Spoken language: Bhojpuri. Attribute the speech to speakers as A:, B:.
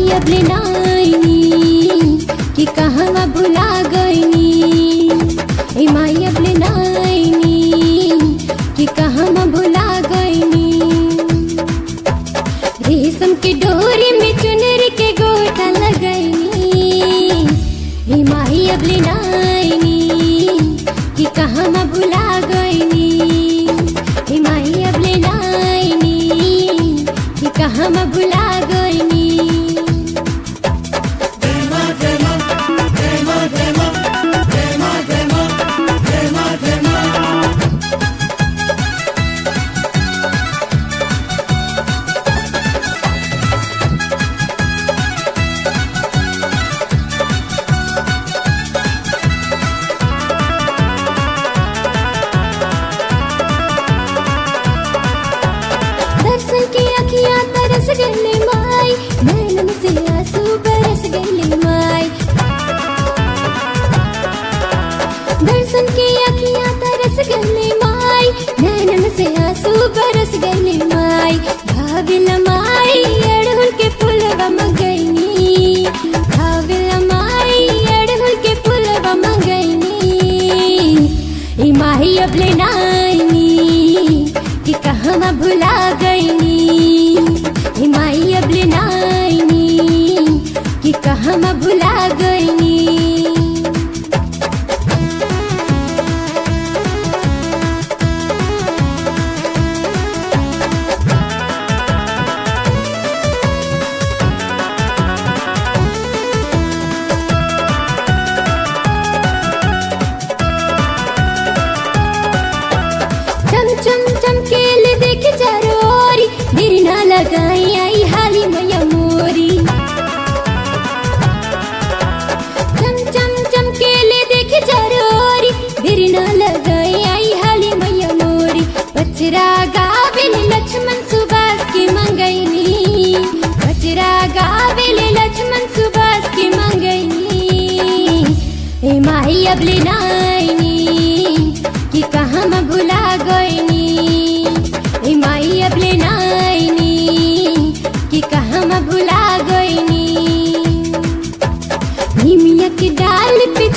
A: अब लेनाइनी कि कहवा भुला गईनी ए माई अब लेनाइनी कि कहवा भुला गईनी रेशम के डोरी में चुनर के गोटा लगैनी हे माही अब लेनाइनी कि कहवा भुला गईनी हे माही अब लेनाइनी कि कहवा भुला गईनी दर्शन की अखियां तरस गईले माई नैनन से आंसू बरस गईले माई दर्शन की अखियां तरस गईले माई नैनन से आंसू बरस गईले माई भाविल माई अड़हुल के फूलवा मंगैनी भाविल माई अड़हुल के फूलवा मंगैनी ई माही अब लेनाइनी कि कहवा भुला गईनी ई माही अब लेनाइनी कि कहवा भुला गईनी चम चम चमकेल देख चरोरी देर ना लगाई आई हाली मैया मोरी चम चम चमकेल देख चरोरी देर ना लगाई आई हाली मैया मोरी बचरा गावेल लक्ष्मण सुभाष की मंगैनी बचरा गावेल लक्ष्मण सुभाष की मंगैनी ए माही अब लेनाइनी कि कहाँ मैं भुला गईनी ए माई अब लेनाइनी कि कहाँ मैं भुला गईनी निमिया के डाल पे